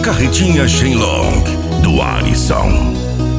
Carretinha Shenlong, do Alisson.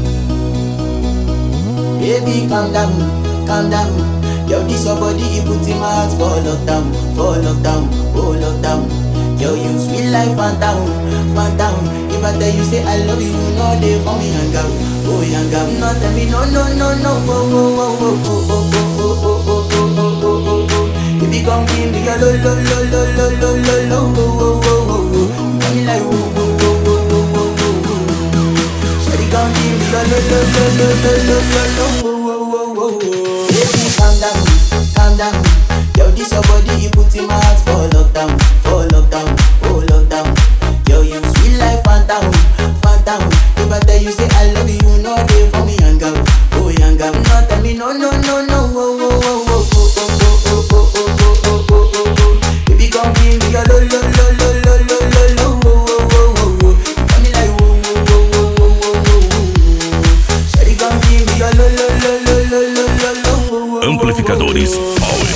Baby, calm down, calm down. Yo, this your body, you put in my heart for lockdown, for lockdown, oh lockdown. Yo, you sweet life, phantom, phantom. If I tell you say I love you, you know they for me hang out, oh hang out. No, tell me no, no, no, no, oh, oh, oh, oh, oh, oh, oh, oh, oh, oh, oh, oh, oh, oh. If you come give me a lo, lo, lo, lo, lo, lo, lo, lo, oh, oh, oh, oh, oh. You got me like, oh, oh, oh, oh, oh, oh, oh, oh. Shawty gon' give me a lo lo lo lo lo lo lo lo wo wo wo wo wo. Baby calm down, calm down. Yo this your body you put in my heart for lockdown, for lockdown, oh lockdown. Yo you sweet life phantom, phantom. If I tell you say I love you, you know they for me young girl, oh young girl. No tell me no no no no wo wo wo wo wo wo wo wo wo wo wo wo wo wo. Baby gon' give me a lo lo lo lo lo lo lo lo wo wo wo wo wo. You got me like wo wo wo wo wo wo wo wo. Shawty gon' give me a lo lo lo lo lo lo lo lo wo wo wo. Amplificadores Power.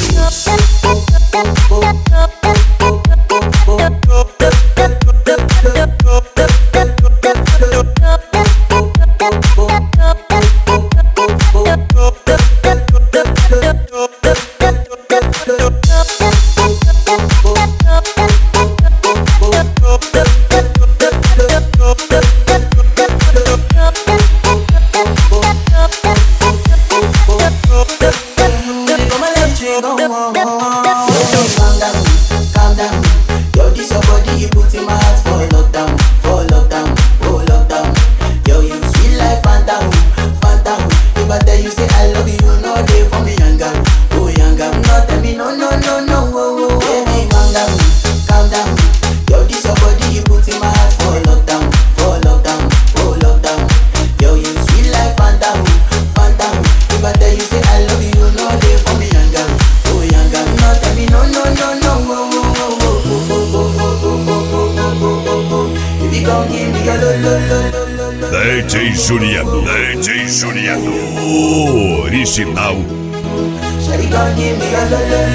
Calm down, calm down. Yo, this your body, you put in my heart for lockdown, for lockdown, oh lockdown. Yo, you sweet life, phantom, phantom. If I tell you say I love you, you know they for me young girl, oh young girl. No tell me no, no, no, no, oh, oh, oh. Baby, calm down, calm down. Yo, this your body, you put in my heart for lockdown, for lockdown, oh lockdown. Yo, you sweet life, phantom, phantom. If I tell you say I love you, you know they for me young girl, oh young girl. No tell me no, no, no, no, oh, oh, oh, oh, oh, oh, oh, oh, oh, oh, oh, oh, oh, oh. If you gon' give me a lo, lo, lo, lo, lo, lo. DJ Juliano. DJ Juliano. Original. Shawty gon' give me a lo, lo,